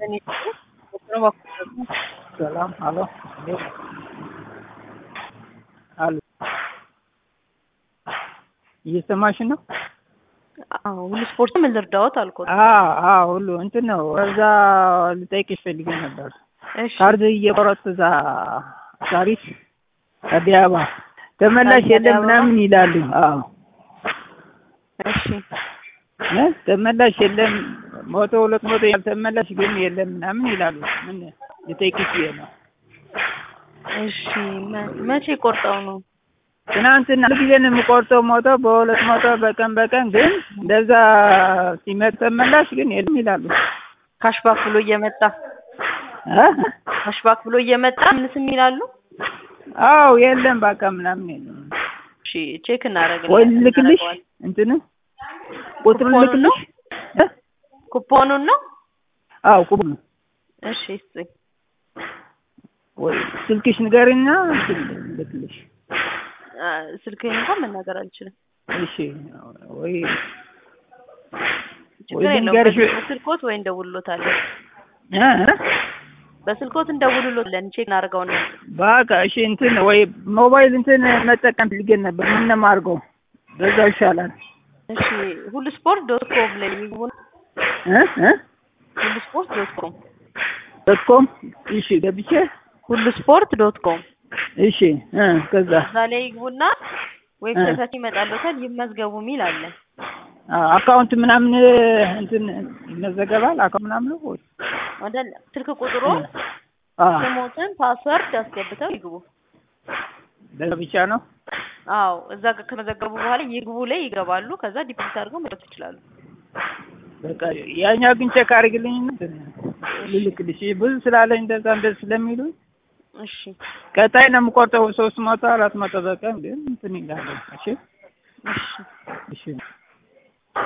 ሰላም አሎ አሉ እየሰማሽ ነው? አዎ ሁሉ ስፖርት ምን ልርዳዎት አልኩት። አዎ አዎ ሁሉ እንትን ነው። እዛ ልጠይቅሽ ፈልጌ ነበር። እሺ ካርድ እየቆረጡ እዛ ሳሪስ አዲስ አበባ ተመላሽ አዲስ የለም አበባ? ምናምን ይላሉ። አዎ እሺ እ ተመላሽ የለም መቶ ሁለት መቶ ያልተመላሽ ግን የለም ምናምን ይላሉ። ምን ልጠይቅሽ ብዬ ነው። እሺ መ- መቼ ቆርጠው ነው? ትናንትና ሁሉ ጊዜ ነው የምቆርጠው ሞቶ በሁለት መቶ በቀን በቀን ግን እንደዛ ሲመጣ ተመላሽ ግን የለም ይላሉ። ካሽባክ ብሎ እየመጣ እ? ካሽባክ ብሎ እየመጣ ምን ስም ይላሉ? አዎ የለም በቃ ምናምን የለም። እሺ ቼክ እናደርግ ወይ ልልክልሽ እንትን ቁጥሩ ኩፖኑን ነው? ልልክልሽ እ? ኩፖኑን ነው? አዎ ቁጥሩ እሺ ስጥኝ። ወይ ስልክሽ ንገሪና እንትን ልልክልሽ። አ፣ ስልክህን እንኳን መናገር አልችልም። እሺ ወይ ችግር ወይ የለውም። ልንገርሽ በስ- በስልኮት ወይ እንደውልሎታለን። እ? በስልኮት እንደውልሎታለን። ቼክ እናደርገውና በቃ እሺ እንትን ወይ ሞባይል እንትን መጠቀም ፈልጌ ነበር። ምን ነው የማደርገው? በዛው ይሻላል። እሺ ሁሉ ስፖርት ዶት ኮም ላይ ይግቡ። እ? እ? ሁሉ ስፖርት ዶት ኮም ዶት ኮም እሺ ገብቼ ሁሉ ስፖርት ዶት ኮም እሺ እ ከዛ እዛ ላይ ይግቡና ዌብሳይታችን ይመጣልዎታል። ይመዝገቡ የሚል አለ። አ- አካውንት ምናምን እንትን ይመዘገባል አካውንት ምናምን ነው ወይ? ወደ ስልክ ቁጥሩ አ ስሞትን ፓስወርድ አስገብተው ይግቡ። በዛ ብቻ ነው። አዎ እዛ ጋር ከመዘገቡ በኋላ ይግቡ ላይ ይገባሉ። ከዛ ዲፖዚት አድርገው መውጣት ይችላሉ። በቃ ያኛው ግን ቼክ አድርግልኝ እንትን ልልክልሽ ብዙ ስላለኝ እንደዛ እንደዚህ ስለሚሉ እሺ ቀጣይ ነው የምቆርጠው ሶስት መቶ አራት መቶ በቀን ግን እንትን ይላል። እሺ እሺ እሺ